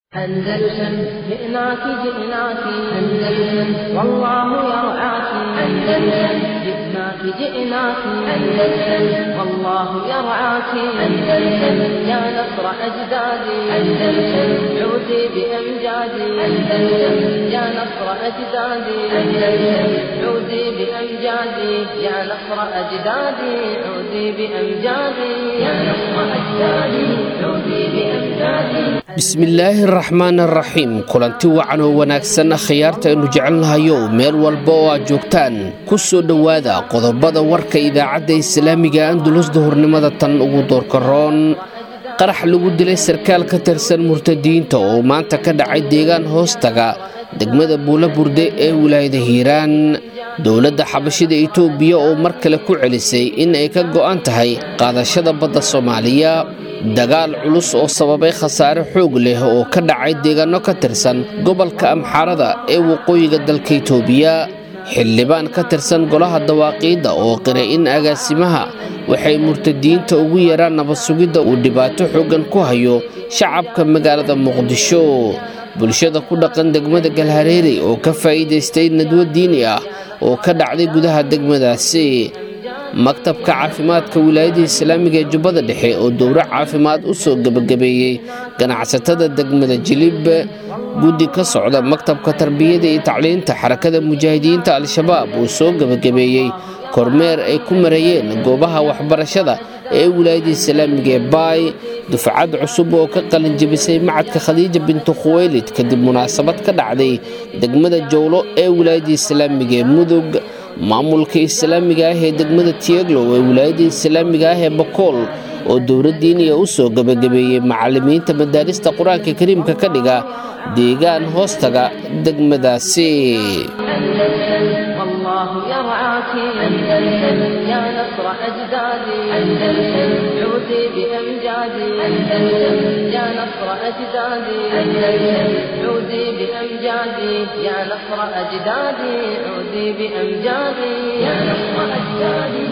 أندلسن جئناك جئناك أندلسن والله يرعاك أندلسن جئناك جئناك أندلسن والله يرعاك أندلسن يا نصر أجدادي أندلسن عودي بأمجادي أندلسن يا نصر أجدادي أندلسن عودي بأمجادي يا نصر أجدادي عودي بأمجادي يا نصر أجدادي عودي بأمجادي bismillaahi araxmaan araxiim kulanti wacan oo wanaagsan khiyaarta aynu jecelnahayo meel walba oo aad joogtaan ku soo dhowaada qodobada warka idaacadda islaamiga andulus duhurnimada tan ugu doorkaroon qarax lagu dilay sarkaal ka tirsan murtadiinta oo maanta ka dhacay deegaan hoostaga degmada buula burde ee wilaayada hiiraan dowladda xabashida itoobiya oo mar kale ku celisay in ay ka go'an tahay qaadashada badda soomaaliya dagaal culus oo sababay khasaare xoog leh oo ka dhacay deegaano ka tirsan gobolka amxaarada ee waqooyiga dalka itoobiya xildhibaan ka tirsan golaha dawaaqiidda oo qiray in agaasimaha waxay murtadiinta ugu yaraan nabad sugidda uu dhibaato xooggan ku hayo shacabka magaalada muqdisho bulshada ku dhaqan degmada galhareeri oo ka faa'iidaystay nadwo diini ah oo ka dhacday gudaha degmadaasi maktabka caafimaadka wilaayada islaamiga ee jubbada dhexe oo dowro caafimaad u soo gebagabeeyey ganacsatada degmada jilib guddi ka socda maktabka tarbiyada iyo tacliinta xarakada mujaahidiinta al-shabaab uu soo gebagabeeyey kormeer ay ku marayeen goobaha waxbarashada ee wilaayada islaamiga ee baay dufcad cusub oo ka qalinjabisay macadka khadiija bintu khuweylid kadib munaasabad ka dhacday degmada jowlo ee wilaayada islaamiga ee mudug maamulka islaamiga ah ee degmada tieglow ee wilaayada islaamiga ah ee bakool oo dowladdiiniya u soo gebagabeeyey macallimiinta madaarista qur-aanka kariimka ka dhiga deegaan hoostaga degmadaasi والله يرعاك أندلسن يا نصر أجدادي أندلسن عودي بأمجادي أندلسن يا نصر أجدادي أندلسن عودي بأمجادي يا نصر أجدادي عودي بأمجادي يا نصر أجدادي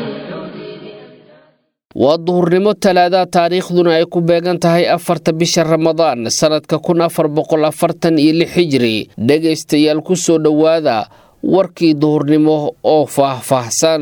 waa duhurnimo talaada taariikhduna ay ku beegan tahay afarta bisha ramadaan sannadka kun afar boqol afartan iyo lix hijri dhegaystayaal ku soo dhowaada warkii duhurnimo oo faah-faahsan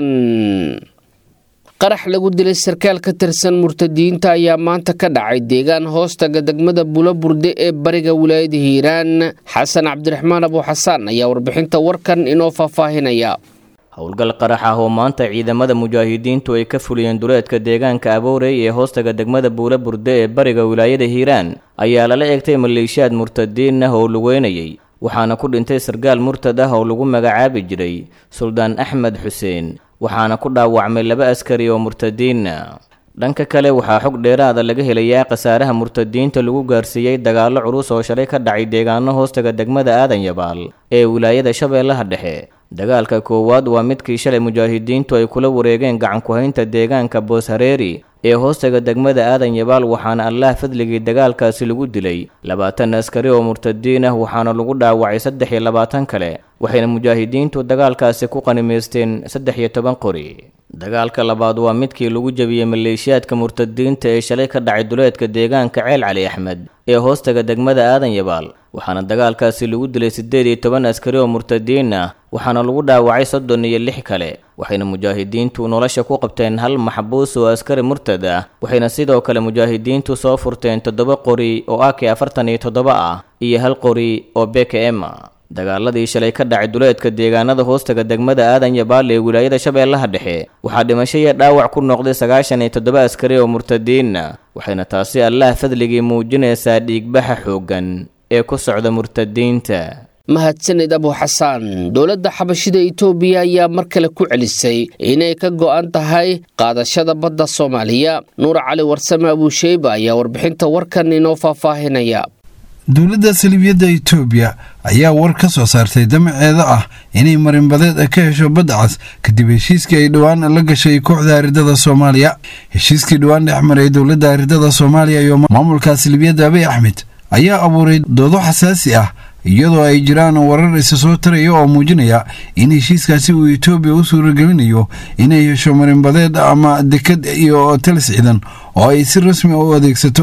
qarax lagu dilay sarkaal ka tirsan murtadiinta ayaa maanta ka dhacay deegaan hoostaga degmada bulaburde ee bariga wilaayada hiiraan xasan cabdiraxmaan abuuxasaan ayaa warbixinta warkan inoo faahfaahinaya howlgal qarax ah oo maanta ciidamada mujaahidiintu ay ka fuliyeen duleedka deegaanka aboorey ee hoostaga degmada buula burde ee bariga wilaayada hiiraan ayaa lala eegtay maleeshiyaad murtadiin ah oo lugeynayay waxaana ku dhintay sargaal murtad ah oo lagu magacaabi jiray suldaan axmed xuseen waxaana ku dhaawacmay laba askari oo murtadiina dhanka kale waxaa xog dheeraada laga helayaa khasaaraha murtadiinta lagu gaarsiiyey dagaallo culus oo shalay ka dhacay deegaano hoostaga degmada aadan yabaal ee wilaayada shabeellaha dhexe dagaalka koowaad waa midkii shalay mujaahidiintu ay kula wareegeen gacanku-haynta deegaanka boos hareeri ee hoostaga degmada aadan yabaal waxaana allah fadligii dagaalkaasi lagu dilay labaatan askari oo murtadiin ah waxaana lagu dhaawacay saddex iyo labaatan kale waxayna mujaahidiintu dagaalkaasi ku qanimaysteen saddex iyo toban qori dagaalka labaad waa midkii lagu jebiyey maleeshiyaadka murtadiinta ee shalay ka dhacay duleedka deegaanka ceel cali axmed ee hoostaga degmada aadan yabaal waxaana dagaalkaasi lagu dilay siddeed iyo toban askari oo murtadiin ah waxaana lagu dhaawacay soddon iyo lix kale waxayna mujaahidiintu nolosha ku qabteen hal maxbuus oo askari murtad ah waxayna sidoo kale mujaahidiintu soo furteen toddoba qori oo ak afartan iyo toddoba ah iyo hal qori oo bkm dagaaladii shalay ka dhacay duleedka deegaanada hoostaga degmada aadan yabaal ee wilaayada shabeellaha dhexe waxaa dhimasho iyo dhaawac ku noqday sagaashan iyo toddoba askari oo murtadiina waxayna taasi allah fadligii muujinaysaa dhiigbaxa xooggan ee ku socda murtadiinta mahadsanid abuuxasaan dowladda xabashida itoobiya ayaa mar kale ku celisay inay ka go'an tahay qaadashada badda soomaaliya nuur cali warsame abuusheyba ayaa warbixinta warkan inoo faahfaahinaya dowladda salibiyadda itoobiya ayaa war ka soo saartay damaceeda ah inay marinbadeed ka hesho badda cas kadib heshiiskii ay dhowaan la gashay kooxda aridada soomaaliya heshiiskii dhowaan dhex maray dowladda aridada soomaaliya iyo maamulka salibiyadda abiy axmed ayaa abuuray doodo xasaasi ah iyadoo ay jiraan warar isa soo taraya oo muujinaya in heshiiskaasi uu etoobiya u suuragelinayo inay hesho marinbadeed ama dekad iyo talis ciidan oo ay si rasmi u adeegsato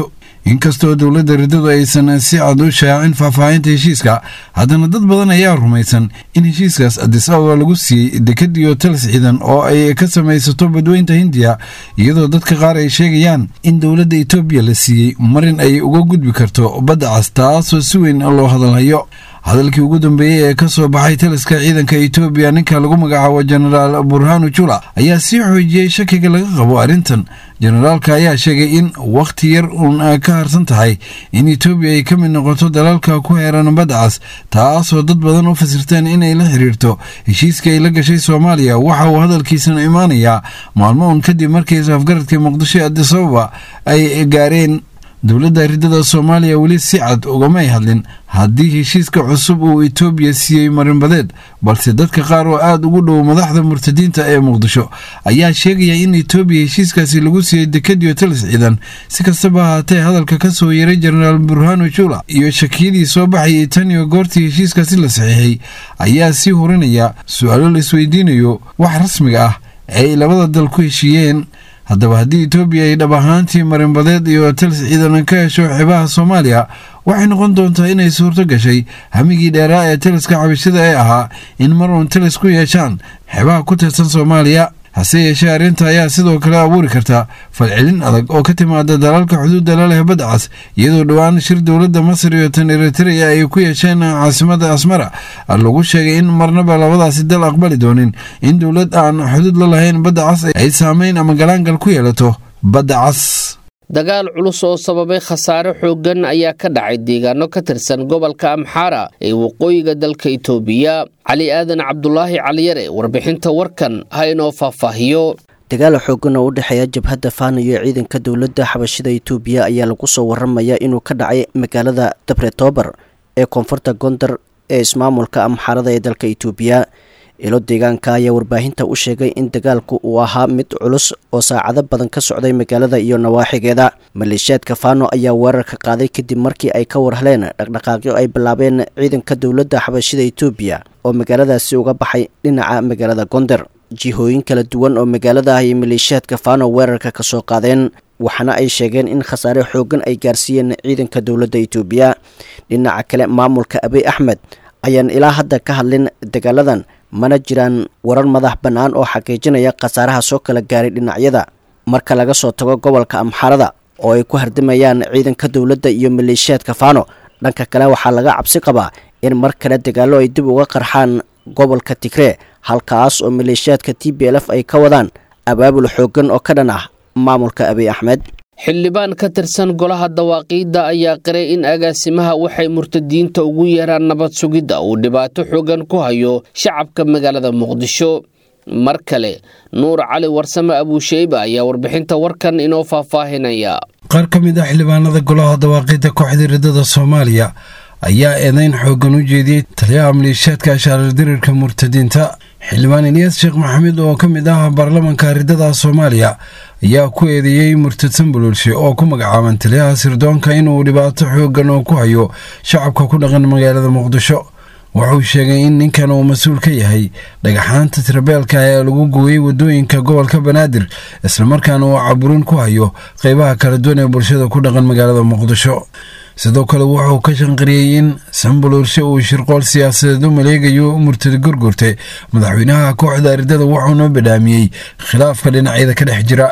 inkastoo dowladda riddadu aysan si cad u shaacin faahfaahinta heshiiska haddana dad badan ayaa rumaysan in heshiiskaas adis ababa lagu siiyey dekad iyo talis ciidan oo ay ka samaysato badweynta hindiya iyadoo dadka qaar ay sheegayaan in dowladda etoobiya la siiyey marin ay uga gudbi karto badda cas taasoo si weyn loo hadalhayo hadalkii ugu dambeeyey ee ka soo baxay taliska ciidanka etoobiya ninka lagu magacaabo jenaraal burhanu jula ayaa sii xoojiyey shakiga laga qabo arrintan jenaraalka ayaa sheegay in wakhti yar uun ka harsan tahay in etoobiya ay ka mid noqoto dalalka ku heeran badda cas taasoo dad badan u fasirteen inay la xiriirto heshiiska ay la gashay soomaaliya waxa uu hadalkiisana imaanayaa maalmo uun kadib markii isafgaradka muqdisho ee adis ababa ay gaareen dowladda riddada soomaaliya weli si cad ugamay hadlin haddii heshiiska cusub uu etoobiya siiyey marinbadeed balse dadka qaar oo aada ugu dhow madaxda murtadiinta ee muqdisho ayaa sheegaya in etoobiya heshiiskaasi lagu siiyey dekadiyo talis ciidan si kastaba ahaatee hadalka ka soo yeeray jenaraal burhanu jula iyo shakiyadii soo baxayay tan iyo goortii heshiiskaasi la saxiixay ayaa sii hurinaya su-aalo la isweydiinayo wax rasmiga ah ee ay labada dal ku heshiiyeen haddaba haddii etoobiya ay dhab ahaantii marinbadeed iyo talis ciidan ka hesho xeebaha soomaaliya waxay noqon doontaa inay suurto gashay hamigii dheeraa ee taliska cabashada ee ahaa in mar uun talis ku yeeshaan xeebaha ku tirsan soomaaliya hase yeeshee arrinta ayaa sidoo kale abuuri karta falcelin adag oo ka timaada dalalka xuduudda la leh badda cas iyadoo dhowaan shir dowladda masar iyo tan eritrea ay ku yeesheen caasimada asmara lagu sheegay in marnaba labadaasi dal aqbali doonin in dowlad aan xuduud la lahayn badda cas ay saameyn ama galaangal ku yeelato badda cas dagaal culus oo sababay khasaare xooggan ayaa ka dhacay deegaano ka tirsan gobolka amxaara ee waqooyiga dalka itoobiya cali aadan cabdulaahi caliyare warbixinta warkan ha inoo faahfaahiyo dagaal xoogan oo u dhexeeya jabhadda faana iyo ciidanka dowladda xabashida itoobiya ayaa lagu soo waramayaa inuu ka dhacay magaalada dabretoobar ee koonfurta gondar ee ismaamulka amxaarada ee dalka itoobiya ilo deegaanka ayaa warbaahinta u sheegay in dagaalku uu ahaa mid culus oo saacado badan ka socday magaalada iyo nawaaxigeeda maleeshiyaadka faano ayaa weerarka qaaday kadib markii ay ka warheleen dhaqdhaqaaqyo ay bilaabeen ciidanka dowladda xabashida itoobiya oo magaaladaasi uga baxay dhinaca magaalada gonder jihooyin kala duwan oo magaalada ah iyo maleeshiyaadka faano weerarka ka soo qaadeen waxaana ay sheegeen in khasaare xoogan ay gaarsiiyeen ciidanka dowladda itoobiya dhinaca kale maamulka abiy axmed ayaan ilaa hadda ka hadlin dagaaladan mana jiraan warar madax bannaan oo xaqiijinaya khasaaraha soo kala gaaray dhinacyada marka laga soo tago gobolka amxaarada oo ay ku hardimayaan ciidanka dowladda iyo maleeshiyaadka faano dhanka kale waxaa laga cabsi qabaa in mar kale dagaallo ay dib uga qarxaan gobolka tigree halkaas oo maleeshiyaadka t b l f ay ka wadaan abaabul xooggan oo ka dhan ah maamulka abiy axmed xildhibaan ka tirsan golaha dawaaqiidda ayaa qiray in agaasimaha waxay murtadiinta ugu yeeraan nabad sugidda uu dhibaato xoogan ku hayo shacabka magaalada muqdisho mar kale nuur cali warsame abuusheyba ayaa warbixinta warkan inoo faahfaahinaya qaar ka mid ah xildhibaanada golaha dawaaqiidda kooxda riddada soomaaliya ayaa eedeyn xooggan u jeediyey taliyaha maleeshiyaadka ashaarar dirirka murtadiinta xildhibaan eliyas sheekh maxamed oo ka mid ah baarlamanka riddada soomaaliya ayaa ku eedeeyey murtadsan buluulshe oo ku magacaaban taliyaha sirdoonka inuu dhibaato xooggan oo ku hayo shacabka ku dhaqan magaalada muqdisho wuxuu sheegay in ninkan uu mas-uul ka yahay dhagaxaanta tirabeelka ee lagu gooyey wadooyinka gobolka banaadir islamarkaana uu caburin ku hayo qeybaha kala duwan ee bulshada ku dhaqan magaalada muqdisho sidoo kale wuxuu ka shanqariyey in sambuluurshe uu shirqool siyaasadeed u maleegayo murtad gurgurte madaxweynaha kooxda aridada wuxuuna badhaamiyey khilaafka dhinacyada ka dhex jira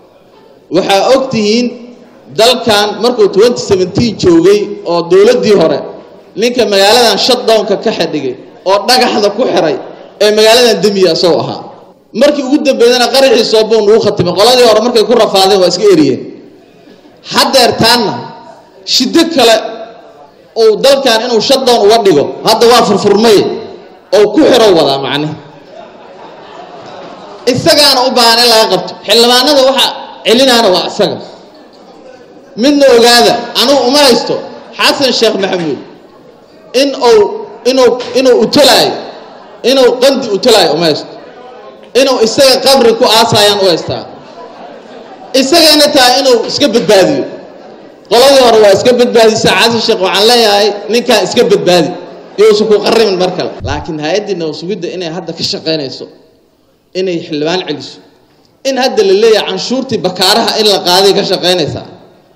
waxaa og tihiin dalkan markuu joogay oo dowladdii hore ninka magaaladan shutdownka ka xidhigay oo dhagaxda ku xiray ee magaaladan demiya asagoo ahaa markii ugu dambeydana qaraxii soobow nugu khatimay qoladii hore markay ku rafaadeen waa iska eriyeen haddeertaanna shiddo kale uu dalkan inuu shutdown uga dhigo hadda waa furfurmay oo ku xirow wadaa macne isagaana u baahan in laga qabto xildhibaanada waxa celinaana waa isaga midna ogaada anugu uma haysto xasan sheekh maxamuud in uu inuu inuu utalaayo inuu qandi utalaayo uma haysto inuu isaga qabri ku aasayaan u haystaa isagana tahay inuu iska badbaadiyo qoladii hore waa iska badbaadisa xasan sheekh waxaan leeyahay ninkaa iska badbaadi iyousan ku qarimin mar kale laakiin hay-addii nabasugidda inay hadda ka shaqaynayso inay xildhibaan celiso in hadda la leeyahay canshuurtii bakaaraha in la qaaday ka shaqaynaysaa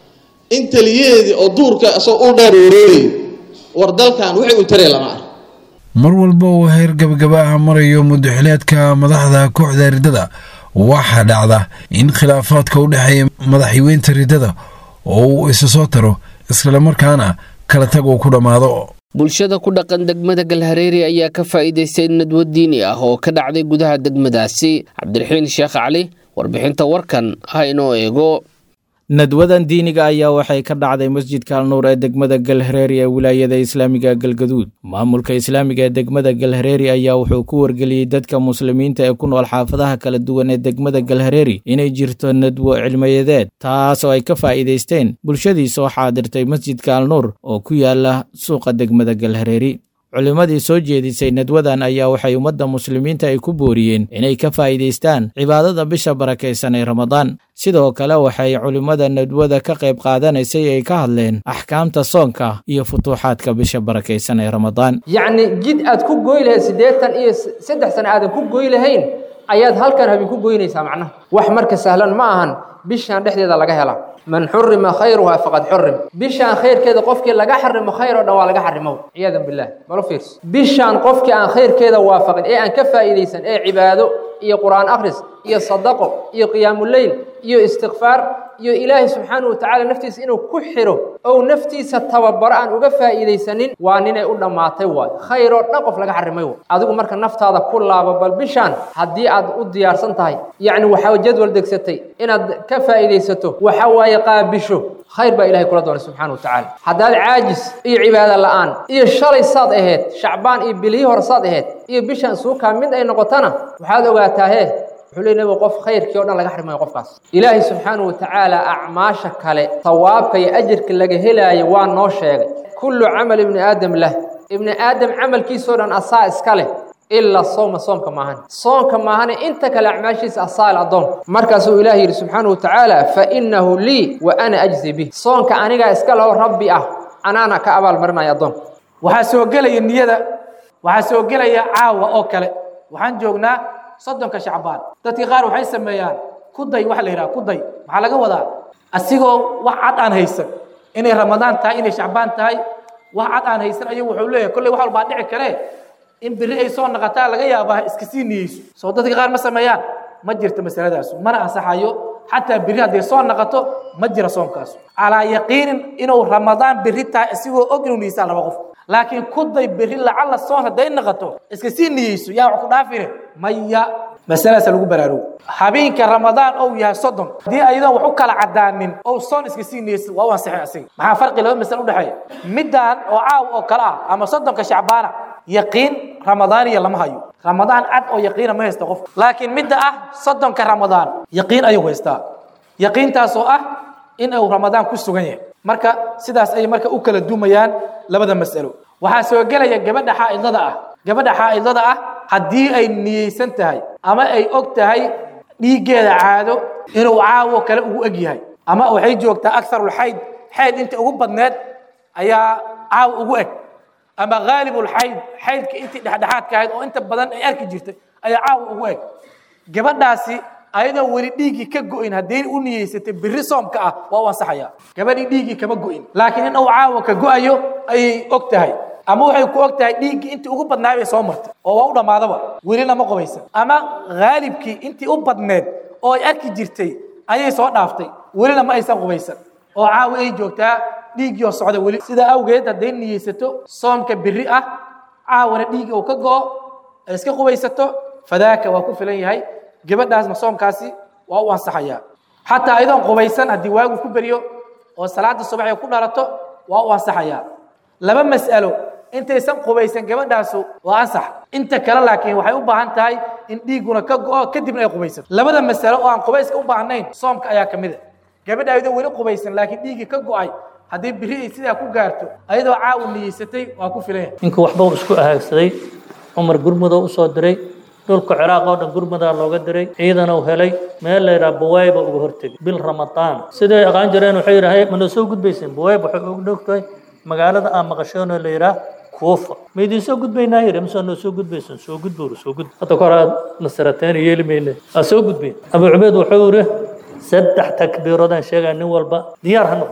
in taliyaheedii oo duurka isagoo u dheer wareegayo war dalkan wixii u taraya lama arko mar walba uu heer gabagaba ah marayo mudaxileedka madaxda kooxda riddada waxaa dhacda in khilaafaadka u dhexeeya madaxweynta riddada oo uu isa soo taro islamarkaana kala tag uu ku dhammaado bulshada ku dhaqan degmada galhareeri ayaa ka faa'iidaystay nadwo diini ah oo ka dhacday gudaha degmadaasi cabdiraxiin sheekh cali warbixinta warkan ha inoo eego nadwadan diiniga ayaa waxay ka dhacday masjidka alnuur ee degmada galhareeri ee wilaayada islaamiga galgaduud maamulka islaamiga ee degmada galhareeri ayaa wuxuu ku wargeliyey dadka muslimiinta ee ku nool xaafadaha kala duwan ee degmada galhareeri inay jirto nadwo cilmiyadeed taas oo ay ka faa'iidaysteen bulshadii soo xaadirtay masjidka alnuur oo ku yaala suuqa degmada galhareeri culimmadii soo jeedisay nadwadan ayaa waxay ummadda muslimiinta ay ku booriyeen inay ka faa'iidaystaan cibaadada bisha barakaysan ee ramadaan sidoo kale waxay culimmada nadwada ka qayb qaadanaysay ay ka hadleen axkaamta soonka iyo futuuxaadka bisha barakaysan ee ramadaan yacni jid aad ku goy lahayd siddeetan iyo saddex sano aadan ku goy lahayn ayaad halkan habeen ku goynaysaa macnaha wax marka sahlan ma ahan bishaan dhexdeeda laga helaa man xurima khayruha faqad xurim bishaan khayrkeeda qofkii laga xarimo khayr oo dhan waa laga xarimo ciyaadan bilah malo fiirso bishaan qofkii aan khayrkeeda waafaqin ee aan ka faa'iidaysan ee cibaado iyo qur'aan akhris iyo sadaqo iyo qiyaamuleyl iyo istikfaar iyo ilaahay subxaanahu watacaala naftiisa inuu ku xiro ou naftiisa tababaro aan uga faa'iidaysanin waa ninay u dhammaatay waay khayr oo dhan qof laga xarimay waay adigu marka naftaada ku laabo bal bishaan haddii aad u diyaarsan tahay yacni waxaa jadwal degsatay inaad ka faa'iidaysato waxa waaye qaabisho khayr baa ilahay kula doonay subxana wa tacaala haddaad caajis iyo cibaado la'aan iyo shalay saad ahayd shacbaan iyo bilihii hore saad ahayd iyo bishaan suukaa mid ay noqotana waxaad ogaataa hee wuxuu leey nabigu qof khayrkii o dhan laga xarimayo qofkaas ilaahay subxaanahu watacaala acmaasha kale tawaabka iyo ajirka laga helaayo waa noo sheegay kullu camal ibni aadam lah ibni aadam camalkiisoo dhan asaa iska leh ilaa sooma soomka maahan soonka maahane inta kale acmaashiisa asaal addoon markaasuu ilaah yidhi subxaanahu watacaala fa innahu lii wa ana ajzi bih soonka anigaa iska leho rabbi ah anaana ka abaalmarinaya addoonka waxaa soo gelaya niyada waxaa soo gelaya caawa oo kale waxaan joognaa soddonka shacbaan dadkii qaar waxay sameeyaan kuday waxa la yidhaha kuday maxaa laga wadaa asigoo wax cad aan haysan inay ramadaan tahay inay shacbaan tahay wax cad aan haysan ayuu wuxuu leeyahay kolley wax walbaa dhici karee in berri ay soo naqataa laga yaabaa iska sii niyeyso soo dadka qaar ma sameeyaan ma jirto masaladaasu mana ansaxayo xataa berri hadday soo naqato ma jira soomkaasu calaa yaqiinin inuu ramadaan berri tahay isigoo og inuu niyeysaa laba qof laakiin kuday berri lacalla soon hadday naqato iska sii niyeyso yaa wax ku dhaafine maya masaladaasa lagu baraarugo habeenka ramadaan ou yahay soddon haddii ayadoon wax u kala cadaanin ou soon iska sii niyeysa waa u ansixin asiga maxaa farqi laba masale udhexeeya middaan oo caaw oo kale ah ama soddonka shacbaana yaqiin ramadaaniya lama hayo ramadaan cad oo yaqiina ma haysta qof laakiin midda ah soddonka ramadaan yaqiin ayuu haystaa yaqiintaas oo ah in uu ramadaan ku sugan yahay marka sidaas ayay marka u kala dumayaan labada mas'alo waxaa soo gelaya gabadha xaa'idada ah gabadha xaa'idada ah haddii ay niyeysan tahay ama ay og tahay dhiiggeeda caado inuu caawo kale ugu eg yahay ama waxay joogtaa akarulxayd xayd inta ugu badneed ayaa caawo ugu eg ama haalibulxayd xaydka intii dhexdhexaadka ahayd oo inta badan ay arki jirtay ayaa caawa ugu eg gabadhaasi ayadoo weli dhiiggii ka go'in hadday u niyeysatay berri soomka ah waa u ansaxaya gabadhii dhiiggii kama go'in laakiin in uu caawa ka go'ayo ayay og tahay ama waxay ku og tahay dhiiggii intii ugu badnaay bay soo martay oo waa u dhammaadaba welina ma qobaysan ama haalibkii intii u badneed oo ay arki jirtay ayay soo dhaaftay welina ma aysan qubaysan oo caawa ay joogtaa dhiiggii oo socda weli sidaa awgeed hadday niyeysato soomka berri ah caawana dhiigga uu ka go'o ay iska qubaysato fadaaka waa ku filan yahay gabadhaasna soomkaasi waa u ansaxayaa xataa ayadoon qubaysan haddii waagu ku beryo oo salaada subax ay ku dhalato waa u ansaxayaa laba mas'alo intaysan qubaysan gabadhaasu waa ansax inta kale laakiin waxay u baahan tahay in dhiigguna ka go'o kadibna ay qubaysato labada masalo oo aan qubayska u baahnayn soomka ayaa ka mid a gabadha ayadoo weli qubaysan laakiin dhiiggii ka go'ay haddii biri ay sidaa ku gaarto ayadoo caawu niyeysatay waa ku filan yahay ninkii waxba uu isku ahaagsaday cumar gurmudoo u soo diray dhulka ciraaq oo dhan gurmudaa looga diray ciidan uu helay meel la yidhaha buwayba uga hortegay bil ramadaan siday aqaan jireen waxay yidhahay mana soo gudbayseen buwayb waxay ugu dhowtahay magaalada aan maqasheenoo la yidhaah kuufa ma idiin soo gudbaynaa yidhi mise noo soo gudbaysan soo gudbuur soo gudb hadda kor aad nasarateen yeeli mayne aa soo gudbayn abu cubeyd wuxuu yidhi saddex takbiiroodaan sheegaa nin walba diyaar ha noqdo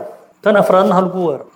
tan afraadna ha lagu weero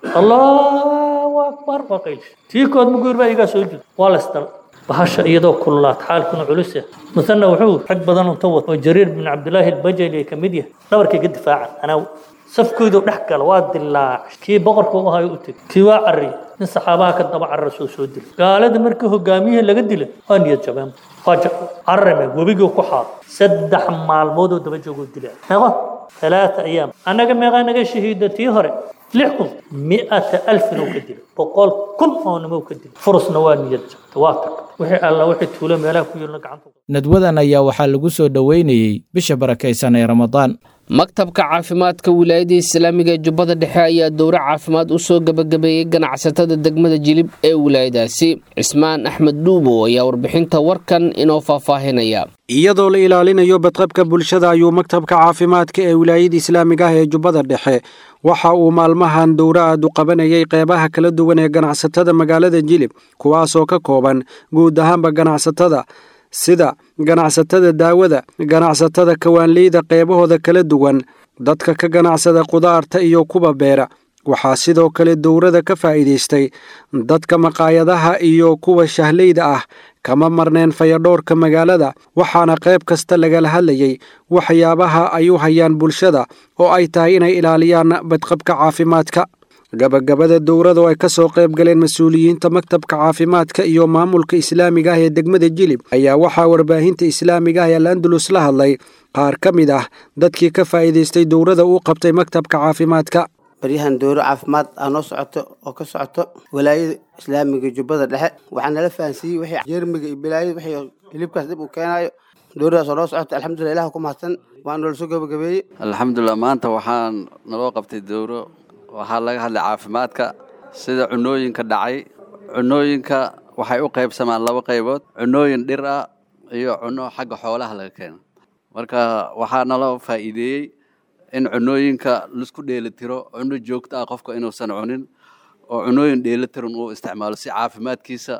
allahu akbar waa qaylish tii kood muguur baa igaa soo jida waa la isdal bahasha iyadoo kululaat xaalkuna culus ah musanna wuxuu rag badan unta wad oo jariir bin cabdilaahi albajali ay ka mid yahay dhabarkay ka difaacan anaa safkoodu dhex gala waa dilaac kii boqorka u ahayo u tegay kii waa carri nin saxaabaha ka daba carra soo soo dilay gaalada markii hogaamiyihii laga dilay waa niyad jabeen waa carrame webigii ku xaado saddex maalmoodoo daba joogoo dilay meeqo ثلاثة أيام أنا كم يغانا شهيدة تيهرة لحكم مئة ألف نو كدل بقول كل أو نمو كدل فرص نوان يجب تواتر وحي الله وحي تولى ملاك ويقول عنه nadwadan ayaa waxaa lagu soo dhoweynayey bisha barakaysan ee ramadaan maktabka caafimaadka wilaayada islaamiga ee jubbada dhexe ayaa dowro caafimaad u soo gebagabeeyey ganacsatada degmada jilib ee wilaayadaasi cismaan axmed dhuubo ayaa warbixinta warkan inoo faahfaahinaya iyadoo la ilaalinayo badqabka bulshada ayuu maktabka caafimaadka ee wilaayada islaamiga ah ee jubbada dhexe waxa uu maalmahan dowro aad u qabanayay qeybaha kala duwan ee ganacsatada magaalada jilib kuwaasoo ka kooban guud ahaanba ganacsatada sida ganacsatada daawada ganacsatada kawaanleyda qeybahooda kala duwan dadka ka ganacsada qudaarta iyo kuwa beera waxaa sidoo kale dowrada ka faa'iidaystay dadka maqaayadaha iyo kuwa shahleyda ah kama marneen fayadhoorka magaalada waxaana qayb kasta lagala hadlayay waxyaabaha ay u hayaan bulshada oo ay tahay inay ilaaliyaan badqabka caafimaadka gabagabada dowrada oo ay ka soo qayb galeen mas-uuliyiinta maktabka caafimaadka iyo maamulka islaamiga ah ee degmada jilib ayaa waxaa warbaahinta islaamiga ah ee alandalus la hadlay qaar ka mid ah dadkii ka faa'iidaystay dowrada uu qabtay maktabka caafimaadka baryahan dowro caafimaad ah noo socoto oo ka socoto walaayada islaamiga jubbada dhexe waxaa nala fahansiiyey wixii jeermiga iyo bilaayada wixii hilibkaas dib uu keenaayo dowradaas oo noo socoto alxamdulillah ilah ku mahadsan waa noola soo gabagabeeyey alxamdulilah maanta waxaan naloo qabtay dowro waxaa laga hadlay caafimaadka sida cunooyinka dhacay cunooyinka waxay u qaybsamaan laba qaybood cunooyin dhir ah iyo cuno xagga xoolaha laga keeno marka waxaa naloo faa'iideeyey in cunooyinka laisku dheelitiro cuno joogto ah qofka inuusan cunin oo cunooyin dheelitiran uu isticmaalo si caafimaadkiisa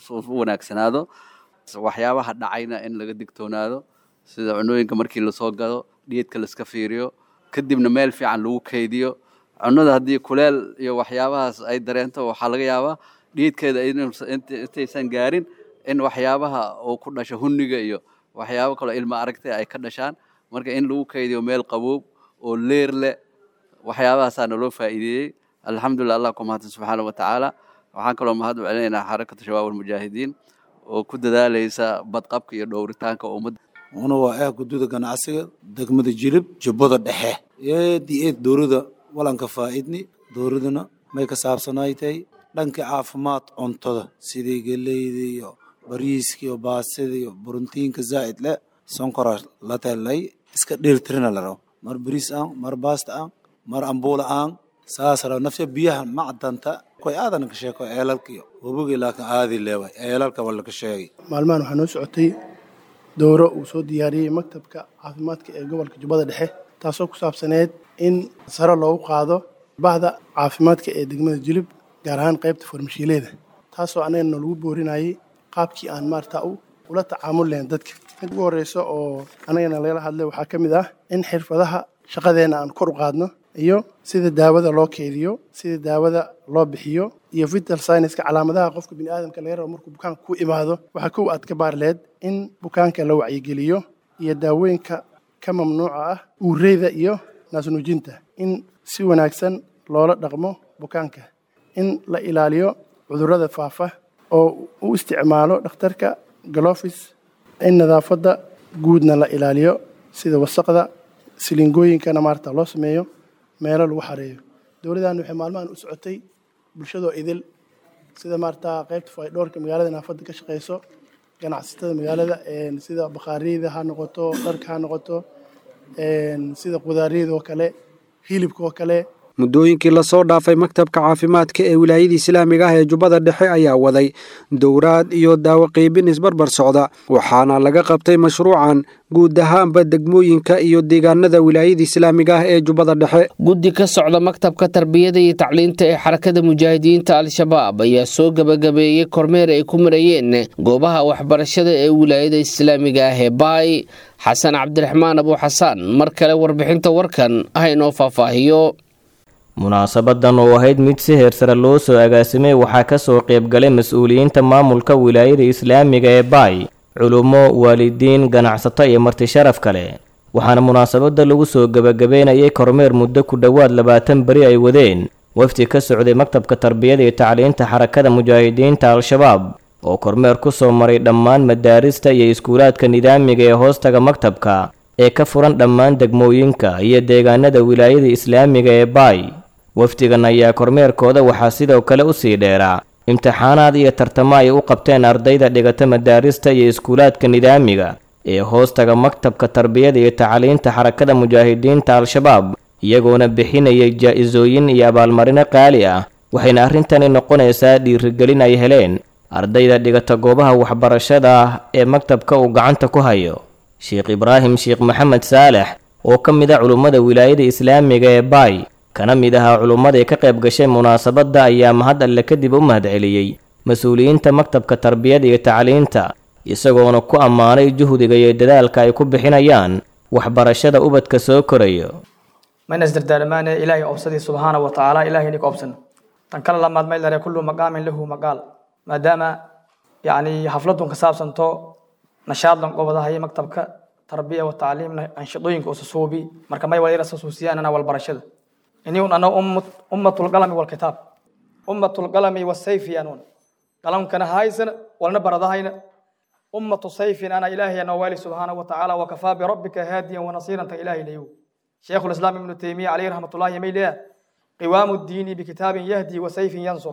u wanaagsanaado waxyaabaha dhacayna in laga digtoonaado sida cunooyinka markii lasoo gado dhiidka laiska fiiriyo kadibna meel fiican lagu kaydiyo cunada haddii kuleel iyo waxyaabahaas ay dareento waxaa laga yaabaa dhiidkeeda intaysan gaarin in waxyaabaha uu ku dhasho hunniga iyo waxyaabo kaloo ilma aragtay ay ka dhashaan marka in lagu kaydiyo meel qaboob oo leer leh waxyaabahaasaa naloo faa'iideeyey alxamdulillah allah ku mahadsan subxaana wa tacaala waxaan kaloo mahad u celinaynaa xarakatu shabaab almujaahidiin oo ku dadaalaysa badqabka iyo dhowritaanka ummadda una waa ah gududa ganacsiga degmada jilib jubbada dhexe eed iyo eed dowrada walanka faa'idni dowraduna may ka saabsanaay tahay dhanka caafimaad cuntada sidii geleyda iyo bariiska iyo baasida iyo borotiinka zaa'id leh sonkora la telay iska dheelitirina la rabo mar bariis aan mar baasta aan mar ambuula aan saas rabo nafsa biyaha macdanta koy aadan ka sheeko eelalka iyo wabogii laakiin aadi leeway eelalka wala ka sheegay maalmahan waxaa noo socotay dowro uu soo diyaariyey maktabka caafimaadka ee gobolka jubbada dhexe taasoo ku saabsaneed in sare loogu qaado bahda caafimaadka ee degmada jilib gaar ahaan qaybta farmashiileeda taasoo annagana lagu boorinayay qaabkii aan maarata ula tacaamul lahayn dadka mid ugu horreysa oo annagana lagala hadlay waxaa ka mid ah in xirfadaha shaqadeenna aan kor u qaadno iyo sida daawada loo keydiyo sida daawada loo bixiyo iyo vital scienceska calaamadaha qofka biniaadamka laga rabo markuu bukaanka ku imaado waxaa kow aad ka baarleed in bukaanka la wacyigeliyo iyo daawooyinka ka mamnuuca ah uureyda iyo naasnuujinta in si wanaagsan loola dhaqmo bukaanka in la ilaaliyo cudurrada faafa oo u isticmaalo dhakhtarka galofis in nadaafadda guudna la ilaaliyo sida wasaqda silingooyinkana maarata loo sameeyo meelo lagu xareeyo dowladdan waxay maalmahan u socotay bulshadoo idil sida maarata qaybta faydhoorka magaalada naafadda ka shaqeyso ganacsatada magaalada sida bakhaariyada ha noqoto dharka ha noqoto sida qudaariyada oo kale hilibka oo kale muddooyinkii lasoo dhaafay maktabka caafimaadka ee wilaayada islaamiga ah ee jubbada dhexe ayaa waday dowraad iyo daawo qiibin isbarbar socda waxaana laga qabtay mashruucan guud ahaanba degmooyinka iyo deegaanada wilaayada islaamiga ah ee jubbada dhexe guddi ka socda maktabka tarbiyada iyo tacliinta ee xarakada mujaahidiinta al-shabaab ayaa soo gebagabeeyey kormeer ay ku marayeen goobaha waxbarashada ee wilaayada islaamiga ah ee baay xasan cabdiraxmaan abu xasaan mar kale warbixinta warkan ah inoo faahfaahiyo munaasabadan oo ahayd mid si heersare loo soo agaasimay waxaa ka soo qaybgalay mas-uuliyiinta maamulka wilaayada islaamiga ee baay culummo waalidiin ganacsato iyo marti sharaf kale waxaana munaasabadda lagu soo gebagabeynayay kormeer muddo ku dhowaad labaatan beri ay wadeen wafdi ka socday maktabka tarbiyada iyo tacliinta xarakada mujaahidiinta al-shabaab oo kormeer ku soo maray dhammaan madaarista iyo iskuulaadka nidaamiga ee hoostaga maktabka ee ka furan dhammaan degmooyinka iyo deegaanada wilaayada islaamiga ee baay wafdigan ayaa kormeerkooda waxaa sidoo kale u sii dheeraa imtixaanaad iyo tartamo ay u qabteen ardayda dhigata madaarista iyo iskuulaadka nidaamiga ee hoostaga maktabka tarbiyada iyo tacliinta xarakada mujaahidiinta al-shabaab iyagoona bixinayay jaa-isooyin iyo abaalmarino qaali ah waxayna arrintani noqonaysaa dhiirigelin ay heleen ardayda dhigata goobaha waxbarashada ah ee maktabka uu gacanta ku hayo sheekh ibraahim sheekh maxamed saalex oo ka mid a culummada wilaayada islaamiga ee baay kana mid ahaa culummadii ka qayb gashay munaasabadda ayaa mahad alle kadib u mahadceliyey mas-uuliyiinta maktabka tarbiyada iyo tacliinta isagoona ku ammaanay juhdiga iyo dadaalka ay ku bixinayaan waxbarashada ubadka soo korayo mayna isdardaalamaane ilaahay obsadii subxaana wa tacaala ilahay nika obsan tan kale lamaad may lare kullu maqaamin lahu maqaal maadaama yacni xafladun ka saabsanto nashaadlan qobadahay maktabka tarbiya wa tacliimna anshidooyinka ususuubi marka may wala irasasuusiyaan ana walbarashada iniun ana ummatulqalami walkitaab ummatulqalami wasayfi anuun qalamkana haysana walna baradahayna ummatu sayfin ana ilaahay ana waali subxaana wa tacaala wakafaa birabbika haadiyan wanasiiran tan ilaahay layow شيخ الإسلام ابن تيمية عليه رحمة الله يميلها قوام الدين بكتاب يهدي وسيف ينصر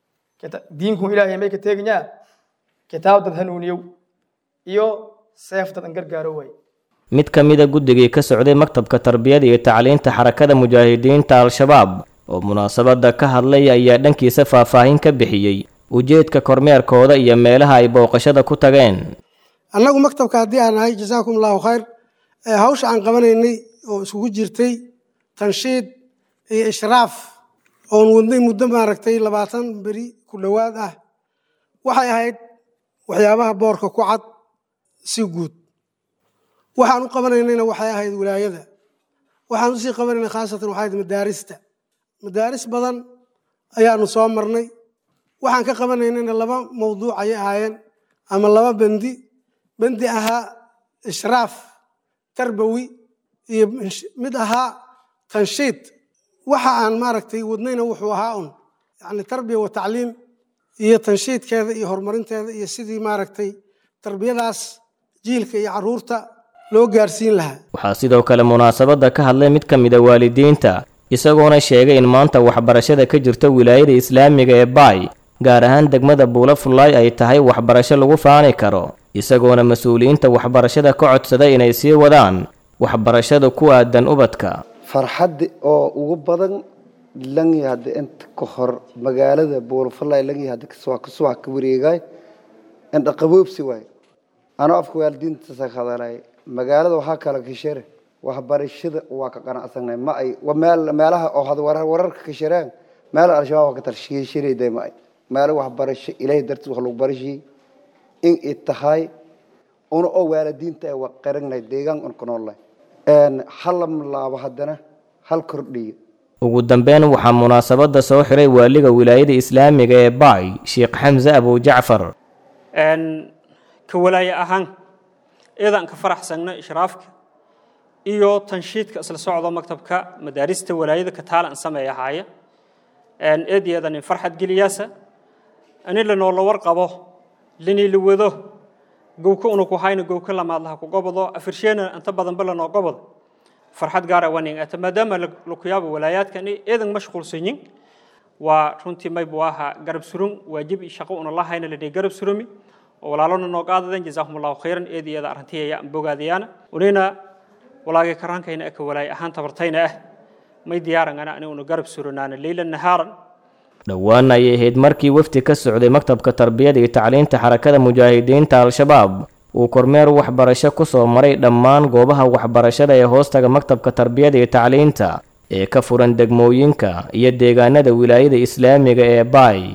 دينكم إلهي ميك تيغنيا كتاب تدهنونيو iyo seefta dan gargaaroway mid ka mida guddigii ka socday maktabka tarbiyada iyo tacliinta xarakada mujaahidiinta al-shabaab oo munaasabadda ka hadlay ayaa dhankiisa faahfaahin ka bixiyey ujeedka kormeerkooda iyo meelaha ay booqashada ku tageen annagu maktabka haddii aan nahay jasaakum allahu khayr hawsha aan qabanaynay oo isugu jirtay tanshiid iyo ishraaf oon wadnay muddo maaragtay labaatan beri ku dhowaad ah waxay ahayd waxyaabaha boorka ku cad si guud waxaan u qabanaynayna waxay ahayd wilaayada waxaan usii qabanayna khaasatan waxay ahayd madaarista madaaris badan ayaanu soo marnay waxaan ka qabanaynayna laba mawduuc ayay ahaayeen ama laba bendi bendi ahaa ishraaf tarbawi iyo mid ahaa tanshiid waxa aan maaragtay wadnayna wuxuu ahaa un yani tarbiya wa tacliim iyo tanshiidkeeda iyo horumarinteeda iyo sidii maaragtay tarbiyadaas jiilka iyo caruurta loo gaarsiin lahaa waxaa sidoo kale munaasabadda ka hadlay mid ka mid a waalidiinta isagoona sheegay in maanta waxbarashada ka jirta wilaayada islaamiga ee baay gaar ahaan degmada buula fullaay ay tahay waxbarasho lagu faani karo isagoona mas-uuliyiinta waxbarashada ka codsaday inay sii wadaan waxbarashada ku aadan ubadka farxadda oo ugu badan langi hadda inta ka hor magaalada buulafalay langi hadda kasuwax ka wareegay indha qaboobsi waay anoo afka waalidiinta hadalay magaalada waxaa kala kashare waxbarashada waa ka qanacsanay ma ay meel meelaha oo had wararka kashareen meel al-shabaab waa ka talshiishanayday ma ay meelo waxbarasho ilaahay dartiis wax lagu barashiyey in ay tahay una oo waalidiinta ay waqaranay deegaan un ku noolnahay halam laabo haddana hal kordhiyo ugu dambeyn waxaa munaasabadda soo xiray waaliga wilaayada islaamiga ee baay sheekh xamse abujacfar ka walaaye ahaan eedaan ka faraxsagna ishraafka iyo tanshiidka isla socdo maktabka madaarista walaayada ka taalan sameeya haaya eedeedan in farxad geliyaasa ani lanoola warqabo linii la wado gowka una ku hayna gowka lamaad laha ku gobodo afirsheena inta badanba lanoo gobodo farxad gaara waning ata maadaama lakuyaaba walaayaadkani eedan mashquulsanyin waa runtii maybu aha garab surun waajib shaqo una lahayna la garab surumi oo walaalona noo qaadadan jazaahum allahu khayran eed iyada arrintiya aan bogaadayaana unina walaagay karaankayna aka walaay ahaan tabartayna ah may diyaarangana ani una garab suranaana leylan nahaaran dhowaan ayay ahayd markii wafdi ka socday maktabka tarbiyada iyo tacliinta xarakada mujaahidiinta al-shabaab uu kormeer waxbarasho ku soo maray dhammaan goobaha waxbarashada ee hoostaga maktabka tarbiyada iyo tacliinta ee ka furan degmooyinka iyo deegaanada wilaayada islaamiga ee baay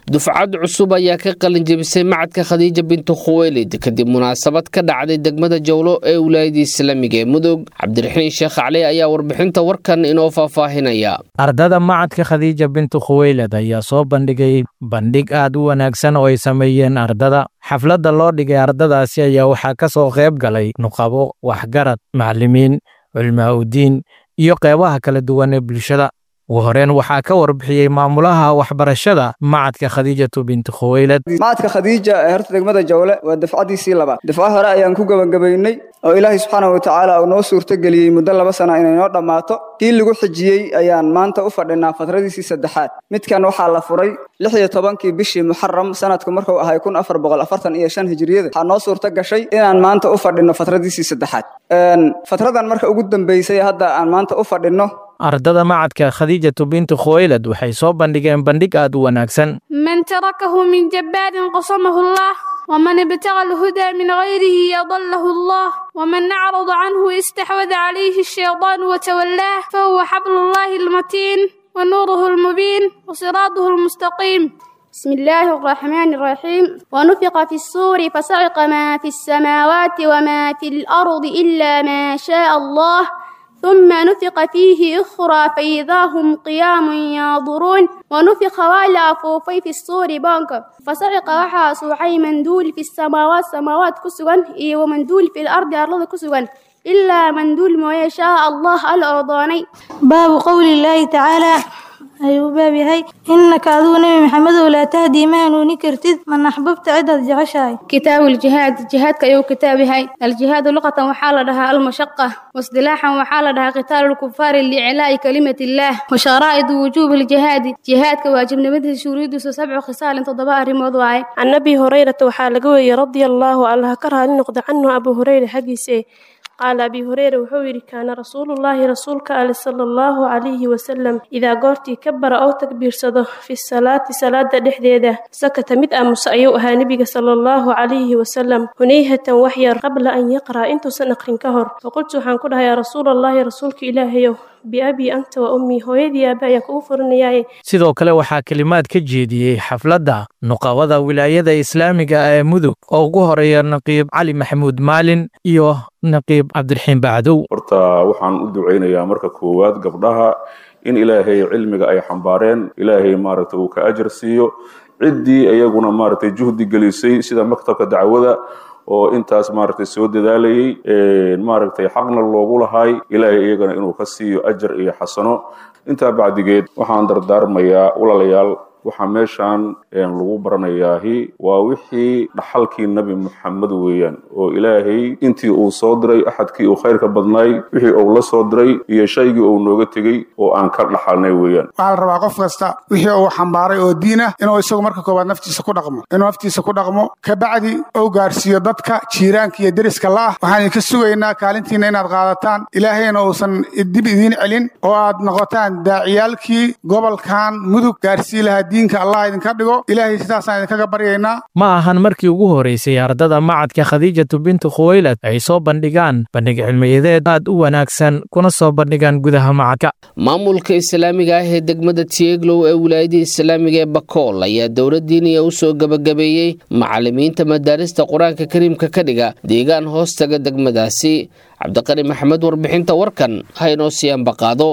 dufcad cusub ayaa ka qalin jebisay macadka khadiija bintu khuweylid kadib munaasabad ka dhacday degmada jowlo ee wilaayada islaamiga ee mudug cabdiraxiin sheekh cali ayaa warbixinta warkan inoo faahfaahinaya ardada macadka khadiija bintu khuweylad ayaa soo bandhigay bandhig aad u wanaagsan oo ay sameeyeen ardada xafladda loo dhigay ardadaasi ayaa waxaa ka soo qayb galay nuqabo waxgarad macallimiin culmaa udiin iyo qeybaha kala duwan ee bulshada ugu horeen waxaa ka warbixiyey maamulaha waxbarashada macadka khadiijatu bintu khuweylad macadka khadiija ee horta degmada jawle waa dafcadiisii labaad dafco hore ayaan ku gebagabaynay oo ilaahay subxaana wa tacaala uu noo suurtogeliyey muddo laba sana inay noo dhammaato kii lagu xijiyey ayaan maanta u fadhinaa fatradiisii saddexaad midkan waxaa la furay lix iyo tobankii bishii muxaram sanadku markuu ahay kun afar boqol afartan iyo shan hijriyada waxaa noo suurto gashay inaan maanta u fadhino fatradiisii saddexaad fatradan marka ugu dambeysay hadda aan maanta u fadhino ardada macadka khadiijatu bintu khuweylad waxay soo bandhigeen bandhig aad u wanaagsan من تركه من جبار قصمه الله ومن ابتغى الهدى من غيره يضله الله ومن أعرض عنه استحوذ عليه الشيطان وتولاه فهو حبل الله المتين ونوره المبين وصراطه المستقيم بسم الله الرحمن الرحيم ونفق في الصور فصعق ما في السماوات وما في الأرض إلا ما شاء الله ثم نفق فيه أخرى فإذا هم قيام ينظرون ونفق ولا فوفي في الصور بانك فصعق وحا صوحي مندول في السماوات سماوات كسوان إيه ومندول في الأرض أرض كسوان إلا مندول ما يشاء الله الأرضاني باب قول الله تعالى ayuu baab yahay innaka aduu nebi maxamedow laa tahdii ma hanuuni kartid man axbabta cidaad jeceshahay كتاب الجهاد جهاد كيو كتاب هاي الجهاد لغة وحال لها المشقة واصطلاحا وحال لها قتال الكفار لإعلاء كلمة الله وشرائط وجوب الجهاد جهاد كواجب نمده شريد سبع خصال تضباء رمضواي عن أبي هريرة وحال قوي رضي الله عنه كره لنقض عنه أبو هريرة حقيسي قال أبي هريرة وحوير كان رسول الله رسولك عليه صلى الله عليه وسلم إذا قرتي كبر أو تكبير صده في الصلاة صلاة دحديدة سكت مد أمس أيوها نبي صلى الله عليه وسلم هنيهة وحير قبل أن يقرأ أنت سنقرن كهر فقلت حنقولها يا رسول الله رسولك إلهي بأبي أنت وأمي هويدي أبا كوفر نياي sidoo kale waxaa kelimaad ka jeediyey xafladda nuqabada wilaayada islaamiga ee mudug oo ugu horeeya naqiib cali maxamuud maalin iyo naqiib cabdiraxiin bacdow horta waxaan u ducaynayaa marka koowaad gabdhaha in ilaahay cilmiga ay xambaareen ilaahay maaragtay uu ka ajar siiyo ciddii iyaguna maaragtay juhdi gelisay sida maktabka dacwada oo intaas maaragtay soo dadaalayay maaragtay xaqna loogu lahay ilaahay iyagana inuu ka siiyo ajar iyo xasano intaa bacdigeed waxaan dardaarmayaa walaalayaal waxaa meeshan lagu baranayaahi waa wixii dhaxalkii nebi muxamed weeyaan oo ilaahay intii uu soo diray axadkii uu khayrka badnaay wixii uu la soo diray iyo shaygii uu nooga tegey oo aan ka dhaxalnay weeyaan waxaa la rabaa qof kasta wixii uu xambaaray oo diin ah inuu isagu marka koowaad naftiisa ku dhaqmo inuu naftiisa ku dhaqmo kabacdi uu gaarsiiyo dadka jiiraanka iyo deriska la'ah waxaan idinka sugaynaa kaalintiina inaad qaadataan ilaahayna uusan dib idiin celin oo aad noqotaan daaciyaalkii gobolkan mudug gaarsii lahaa diinka allah idinka dhigo ilaahay sidaasaan idinkaga baryaynaa ma ahan markii ugu horeysay ardada macadka khadiijatu bintu khuweylad ay soo bandhigaan bandhig cilmiyadeed aad u wanaagsan kuna soo bandhigaan gudaha macadka maamulka islaamiga ah ee degmada tieglow ee wilaayada islaamiga ee bakool ayaa dowladdiiniya u soo gebagabeeyey macallimiinta madaarista qur-aanka kariimka ka dhiga deegaan hoostaga degmadaasi cabdiqani maxamed warbixinta warkan ha inoo sii ambaqaado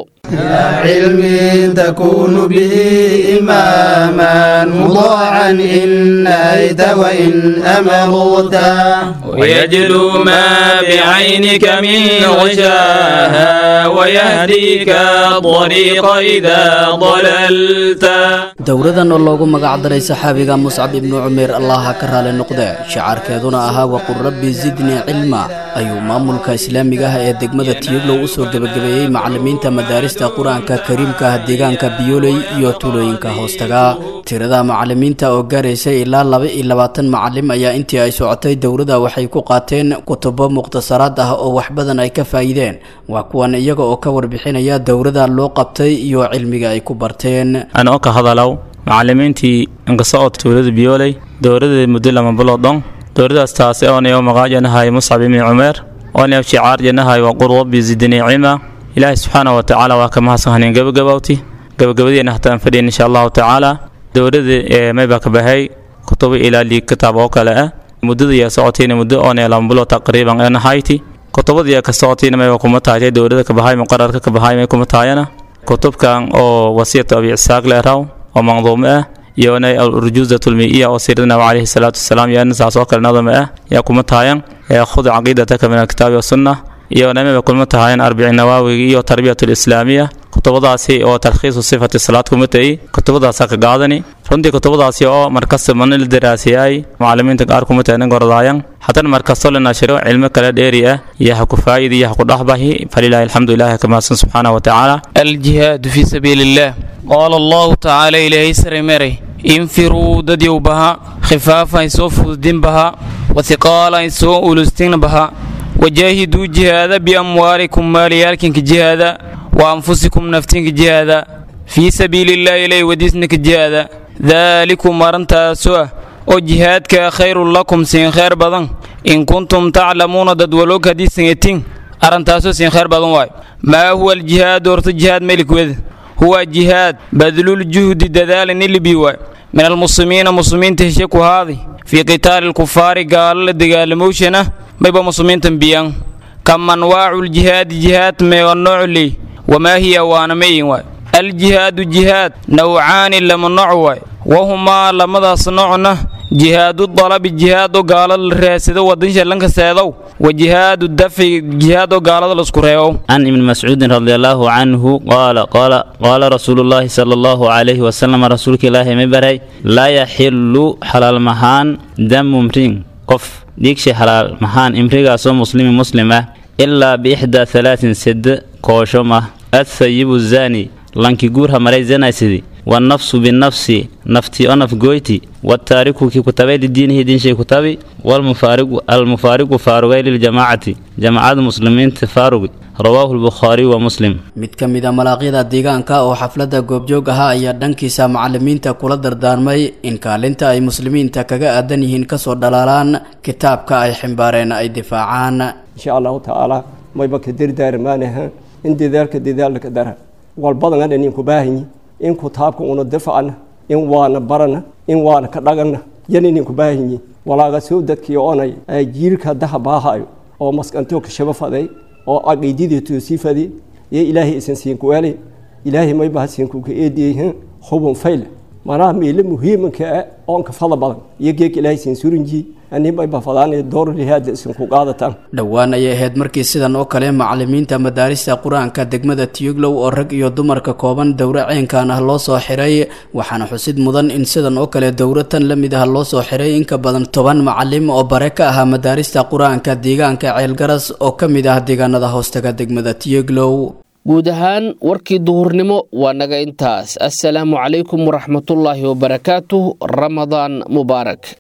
علم تكون به إماما مطاعا إن نهيت وإن أمرت ويجلو ما بعينك من غشاها ويهديك الطريق إذا ضللت dowladan oo loogu magacdaray saxaabiga muscab ibnu cumeer allaha ka raali noqde shacaarkeeduna ahaa waqul rabbi zidnii cilma ayuu maamulka islaamiga ah ee degmada tiyuglow u soo gebagabeeyey macallimiinta madaarista qur-aanka kariimka ah deegaanka biyoley iyo tulooyinka hoostaga tirada macallimiinta oo gaaraysay ilaa laba iyo labaatan macallim ayaa intii ay socotay dowladda waxay ku qaateen kutubo mukhtasaraad ah oo wax badan ay ka faa'iideen waa kuwan iyaga oo ka warbixinaya dowladda loo qabtay iyo cilmiga ay ku barteen anoo ka hadalow macallimiintii inkasocod tuulada biyooley dowladda muddo lama bilood dhon dowladaas taasi oonay maqaajanahay muscab ibni cumeer oonay shicaarjanahay waqul rabbi zidnii cima ilaahay subxaana wa tacaala waa ka mahadsan haneen gabagabowti gabagabadeena hataan fadhiyan insha allahu tacaala dowladda maybaa ka baxay kutubo ilaa liig kitaab oo kale ah muddada iyo socotayna muddo oonee lama bilo taqriiban ee nahayti kutubadii ka socotayna mayba kuma tahay dowladda ka baxay muqararka ka baxay may kuma tahayana kutubkan oo wasiyata abi isaaq leeraw oo manduumo ah iyona alurjuuzat lmiiya oo siirada nabi calayhi salaatu wasalaam iyana saas oo kale nadama ah yaa kuma tahayan khud caqiidataka min alkitaabi wasunna iyona mayba kuma tahayan arbici nawaawiga iyo tarbiyat lislaamiya kutubadaasi oo talkhiisu sifati salaad kuma tahi kutubadaasa ka qaadani runtii kutubadaasi oo markasta mana la daraasiyay macalimiinta qaar kuma tahay nin gorodaayan haddana markastoo la nashiro cilmo kale dheeri ah iyo ha ku faa'id iyo ha ku dhexbahi falilaahi alxamdu ilahi ka mahadsan subxaanahu watacaala الجهاد في سبيل الله قال الله تعالى إلهي سرمري انفروا دديو بها خفافا يسوف الدين بها وثقالا يسوء أولستين بها وجاهدوا جهادا بأموالكم ماليالكم جهادا وأنفسكم نفتين جهادا في سبيل الله إليه وديسنك جهادا ذلكم مرنتا سوء وجهادك خير لكم سين خير بدن إن كنتم تعلمون ددولوك دي سنتين أرنتاسو سين خير بدن واي ما هو الجهاد ورت الجهاد ملك وذ هو جهاد بذل الجهد دذال اللي بيواي من المسلمين مسلمين تهشكوا هذه في قتال الكفار قال لدقال موشنة ما يبقى مسلمين تنبيان كم أنواع الجهاد جهاد ما والنوع لي وما هي وانا مين واي الجهاد جهاد نوعان لما نوع وهما لما صنعنا جهاد الطلب جهاد قال الراسد ودنش لنك سيدو وجهاد الدفع جهاد قال الاسكريو عن ابن مسعود رضي الله عنه قال قال قال رسول الله صلى الله عليه وسلم رسولك الله مبري لا يحل حلال مهان دم امرين قف ديكش حلال مهان امريكا سو مسلم مسلمة إلا بإحدى ثلاث سد كوشمة الثيب الزاني لانكي جورها مري زنا سيدي والنفس بالنفس نفتي أنف جويتي والتارك كي كتابي لدينه دين شيء كتابي والمفارق المفارق فاروغي للجماعة جماعة المسلمين تفارق رواه البخاري ومسلم mid ka mid a malaaqyada deegaanka oo xafladda goobjoog ahaa ayaa dhankiisa macalimiinta kula dardaarmay in kaalinta ay muslimiinta kaga aadan yihiin kasoo dhalaalaan kitaabka ay ximbaareen ay difaacaan insha allahu tacaala mayba ka dardaarmaanaha in dadaalka dadaalka dara walbadan adhan inku baahanyi in kitaabka una difacna in waana barana in waana ka dhagana yanin inku baahanyi walaaga soo dadkii onay jiilka daha baahayo oo maskanto ka shaba faday oo aqiididii toosii fadi iyo ilaahay isan siinku weelay ilaahay may baa siinku ka eediyay hubun fayl manaa meele muhiimanka ah oon ka fada badan iyo geek ilaahay siin surinji ani may baa fadaan door lihaada isinku qaadataan dhowaan ayay ahayd markii sidan oo kale macalimiinta madaarista qur-aanka degmada tiyuglow oo rag iyo dumarka kooban dowro ceenkan ah loo soo xiray waxaana xusid mudan in sidan oo kale dowro tan la mid ah loo soo xiray in ka badan toban macalim oo bare ka ahaa madaarista qur-aanka deegaanka ceelgaras oo ka mid ah deegaanada hoostaga degmada tiyuglow guud ahaan warkii duhurnimo waa naga intaas assalaamu calaykum waraxmatullaahi wabarakaatuh ramadaan mubaarak